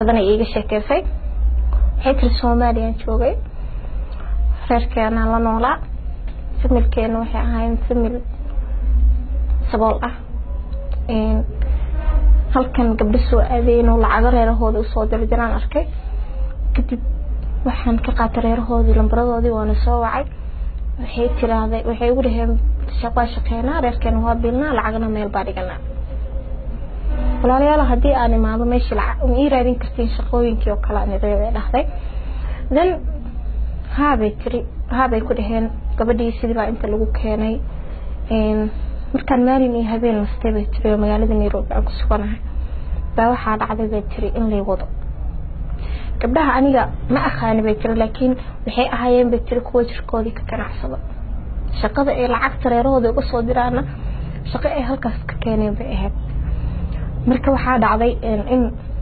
badan ay iiga sheekeysay waxay tiri soomaaliyaan joogay reerkeenaa la noolaa familkeena waxay ahaayeen famil sabool ah halkan gabdho soo aadeen oo lacago reerahooda usoo dirdiraan arkay kadib waxaan ka qaatay reerahoodii lambaradoodii waana soo wacay waxay tiraahday waxay ugu dhaheen waa shaqeynaa reerkeena waa bilnaa lacagna meel baa dhiganaa walaalayaal haddii aan imaado meeshii lacag ii raadin kartiin shaqooyinkii oo kale aan reebay dhahday then haabay tiri haabay ku dhaheen gabadhii sidii baa inta lagu keenay markaan maalin iyo habeen nastay bay tiri oo magaalada nairobi aan ku suganahay baa waxaa dhacday bay tiri in lay wado gabdhaha aniga ma aqaani bay tiri laakiin waxay ahaayeen bay tiri kuwa jirkoodii ka ganacsada shaqada ay lacagta reerahooda uga soo diraana shaqo ay halkaas ka keeneen bay ahayd marka waxaa dhacday in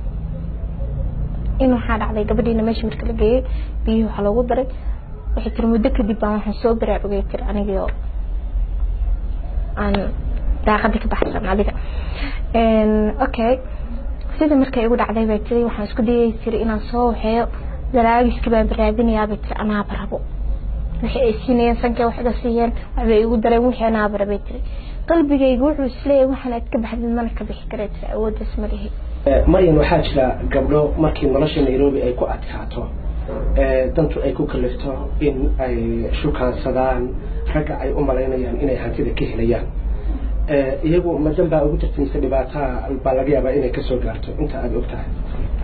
in waxaa dhacday gabadhiina meesha marka la geeyey biyihii waxaa loogu daray waxay tiri muddo kadib baan waxaan soo baraarugay tiri anigii oo aan daaqadii ka baxsan adiga okay sida markay igu dhacday bay tiri waxaan isku dayay tiri inaan soo waxeeyo dalaagiski baan baraadinayaa bay tiri anaaba rabo wixii ay siinayeen sankay wax iga siiyeen waxbay igu dareen wixii anaaba rabay tiri qalbigaygu wuxuu isleeyahay waxaan aad ka baxdid mana ka bixi karay tiri awooddaas ma lihi maryan waxaa jira gabdho markii nolosha nairobi ay ku adkaato dantu ay ku kalifto in ay shukaansadaan ragga ay u malaynayaan inay hantida ka helayaan iyagu madan baa ugu jirta mise dhibaataa baa laga yaabaa inay kasoo gaarto inta aada og tahay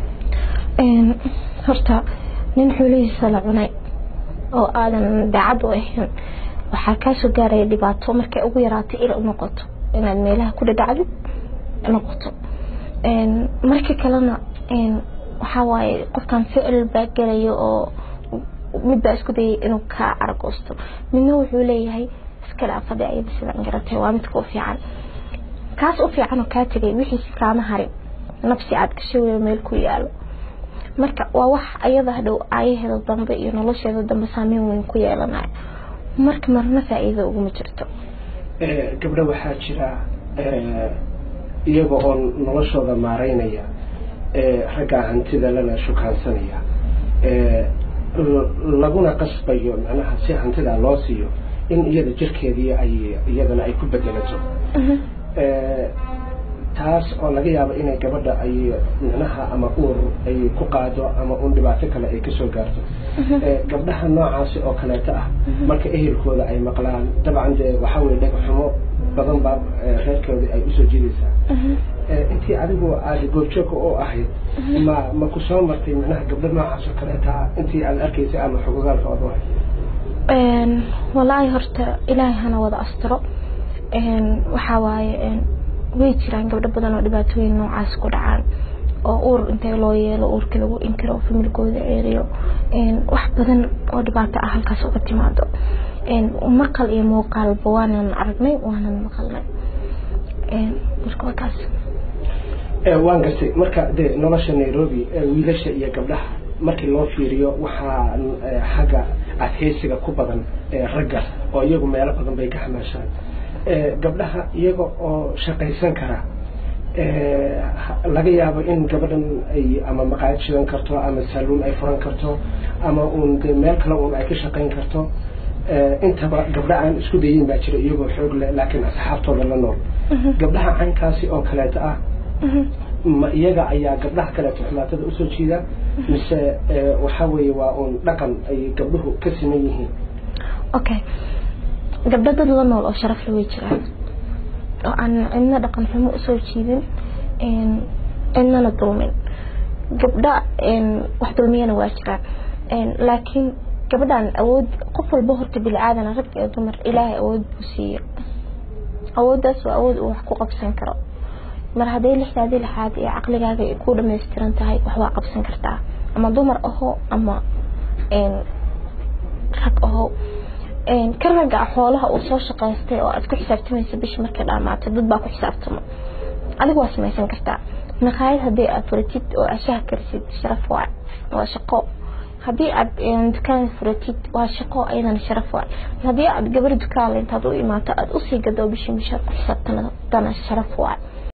horta nin xulihiisa la cunay oo aadan daacad u ahayn waxaa kaasoo gaaraya dhibaato markay ugu yaraato il u noqoto inaad meelaha ku dhadhacdid noqoto marka kalena waxaa waaye qofkan ficil baa gelayo oo mid baa isku dayay inuu kaa aragoosto midna wuxuu leeyahay iskale afadhi ayada sidaan garatay waa midka u fiican kaas u fiican oo kaa tegay wixiisi kaama harin nafsi aad gashay wey meel ku yaalo marka waa wax ayada hadhow aayaheeda dambe iyo nolosheeda dambe saameyn weyn ku yeelanayo marka marna faa-iida uguma jirto gabdho waxaa jira iyaga oo noloshooda maareynaya raggaa hantida lana shukaansanaya laguna qasbayo macnaha si hantida loo siiyo in iyada jirkeedii ay iyadana ay ku bedelato taas oo laga yaabo inay gabadha ay micnaha ama uur ay ku qaado ama un dhibaato kale ay kasoo gaarto gabdhaha noocaasi oo kaleeto ah marka ehelkooda ay maqlaan dabcan dee waxaa weye dhegxumo badan baa reerkooda ay usoo jiidaysaa intii adigu aada goobjoogka u ahayd ma ma ku soo martay micnaha gabdho noocaas oo kaleeta ah intii aad arkaysay ama xogogaalka ood u ahayd walaahi horta ilaahay hana wada astiro waxaa waaye way jiraan gabdho badan oo dhibaatooyin noocaas ku dhacaan oo uur intay loo yeelo uurka lagu inkiro oo familkooda ceeriyo wax badan oo dhibaato ah halkaas uga timaado maqal iyo muuqaalba waanan aragnay waanan maqalnay marka waa kaas waan gartay marka de nolosha nairobi wiilasha iyo gabdhaha markii loo fiiriyo waxaa xagga adheysiga ku badan ragga oo iyagu meelo badan bay ka xamaashaan gabdhaha iyaga oo shaqaysan kara laga yaabo in gabadhan ay ama maqaayad shidan karto ama saaluun ay furan karto ama uun de meel kale uun ay ka shaqayn karto intaba gabdha aan isku dayin baa jira iyagoo xoog leh laakiin asxaabtooda la nool gabdhaha caynkaasi oo kaleeto ah ma iyaga ayaa gabdhaha kaleeto xumaatada usoo jiida mise waxaa weeye waa uun dhaqan ay gabdhuhu ka siman yihiin okay gabdho dad la nool oo sharaf la way jiraan oo aan cidna dhaqan xumo usoo jiidin cidnana dulmin gabdha wax dulmiyana waa jiraan laakiin gabadhan awood qof walba horta bini aadana rag iyo dumar ilaahay awood buu siiyo awooddaas waa awood uu wax ku qabsan karo mar hadday lixdaadii lixaad iyo caqligaaga ay ku dhamaystiran tahay wax waa qabsan kartaa ama dumar aho ama rag aho ka ragga xoolaha uu soo shaqaystay oo aad ku xisaabtamaysa bisha markay dhaamaato dad baa ku xisaabtama adigu waa samaysan kartaa maqaayad haddii aad furatid oo ashaha karisid sharaf waa waa shaqo haddii aad dukaan furatid waa shaqo ayadana sharaf waa haddii aad gabar dukaan intaad u imaato aad usii gado bishii mishaar ku xisaabtanadana sharaf waa